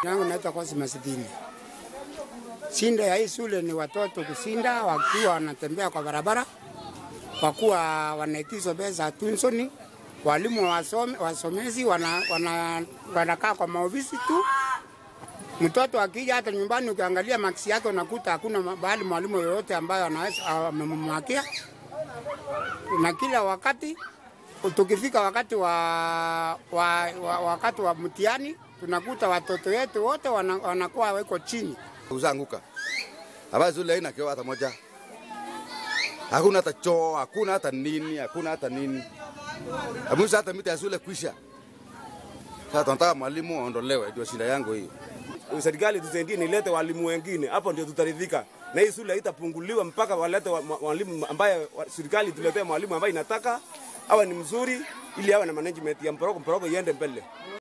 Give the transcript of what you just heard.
yangu naitwa Cosmas Dini. Shinda ya hii shule ni watoto kusinda wakiwa wanatembea kwa barabara, kwa kuwa wanaitizwa pesa tunsoni. Walimu wasome, wasomezi wana, wana, wanakaa kwa maofisi tu. Mtoto akija hata nyumbani, ukiangalia maksi yake unakuta hakuna bahali mwalimu yoyote ambayo anaweza amemmakia, na kila wakati tukifika wakati wa, wa, wa, wakati wa mtihani tunakuta watoto wetu wote wana, wanakuwa weko chini. Uzaanguka hapa shule haina kioo hata moja, hakuna hata choo, hakuna hata nini, hakuna hata nini. Amusa hata miti ya shule kwisha. Sasa tunataka mwalimu aondolewe, ndio shida yangu hiyo. Serikali tusaidie, nilete walimu wengine, hapo ndio tutaridhika, na hii shule haitapunguliwa mpaka walete walimu ambaye serikali tuletee mwalimu ambaye inataka awe ni mzuri, ili awe na management ya mporoko mporoko iende mbele.